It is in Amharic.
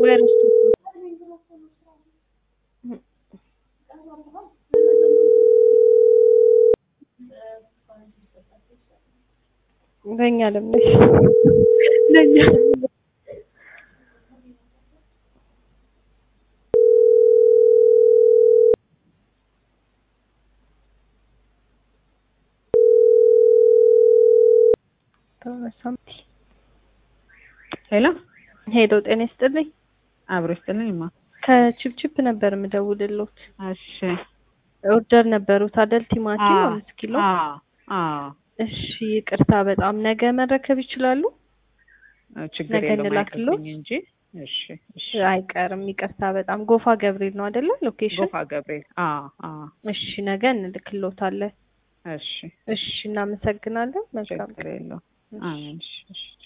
ወይ ረስቶት ነው። በእኛ ለምነሽ ለእኛ ለምነሽ ተመሳምቲ ሄሎ ሄሎ፣ ጤና ይስጥልኝ። አብሮ ይስጥልኝ ማ ከቺፕቺፕ ነበር የምደውልልዎት። እሺ ኦርደር ነበሩት አይደል? ቲማቲም አዎ፣ አምስት ኪሎ። አዎ አዎ እሺ ይቅርታ በጣም ነገ መረከብ ይችላሉ? ችግር ነገ የለውም እንላክልዎት? አይከብድኝ እንጂ እሺ እሺ አይቀርም። ይቅርታ በጣም ጎፋ ገብርኤል ነው አይደለ? ሎኬሽን። ጎፋ ገብርኤል አዎ አዎ እሺ ነገ እንልክልዎታለን። እሺ እሺ እናመሰግናለን። መልካም ችግር የለውም አሜን እሺ እሺ